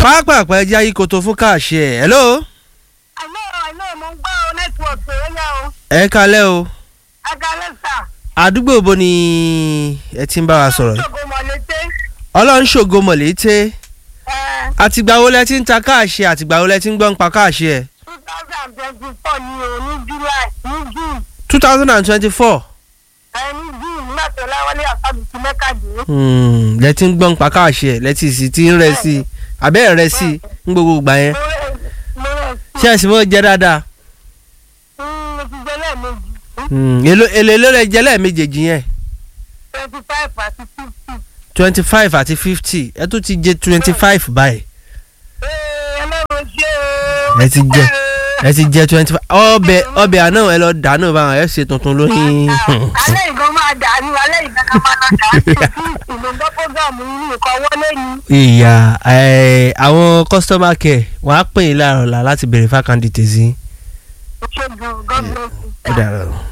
pápápá ẹja yìí kò tó fún káàṣì ẹ̀ hello àlọ́ àlọ́ mo ń gbọ́ nẹ́tíwọ̀kì rẹ̀ yá o ẹ kalẹ́ o agalẹ́sà àdúgbò bo ni ẹ ti ń bá wa sọ̀rọ̀ yìí? ṣògo mọ̀lẹ́tẹ́ ọlọ́run ṣògo mọ̀lété ẹ̀ àtìgbà wo lẹ ti ń ta káàṣì àtìgbà wo lẹ ti ń gbọ́ ń pa káàṣì ẹ̀ two thousand twenty four ni o ní july ní june two thousand and twenty-four ẹ̀ ní june nígbà tó láwọlé àfàbùkù mẹ́kàdínlé lẹ ti ń gbọ́ ń pa káàṣì ẹ̀ lẹ ti sì ti ń rẹ sí i àbẹ́ ẹ̀ rẹ sí i ń gbogbo ìgbà yẹn mo rẹ̀ mo rẹ̀ ṣé ẹ̀sìn mọ́ jẹ́ dáadáa sí mo ti jẹ́ lẹ́ẹ̀mejì Hmm, èlò èlò èlò rẹ jẹ́ lẹ́ẹ̀mejèèjì yẹn twenty five àti fifty twenty five àti fifty ẹ tún ti jẹ twenty five báyìí ẹ̀ ẹlẹ́run ṣe o ẹ ti jẹ ẹ ti jẹ twenty five ọbẹ̀ ọbẹ̀ àná ẹ lọ dànù báwọn ẹ ṣe tuntun lóyún. alẹ́ ìgbọ́n máa dàrú alẹ́ ìgbọ́n kan máa dàrú ìlú gbọ́ fọ́gàmù yìí nǹkan wọlé ni. ìyá ẹ, àwọn customer care wọ́n á pè yín láàárọ̀ la láti béèrè fákàndì tèzí. ṣé gan god bless you. ó dàrọ̀.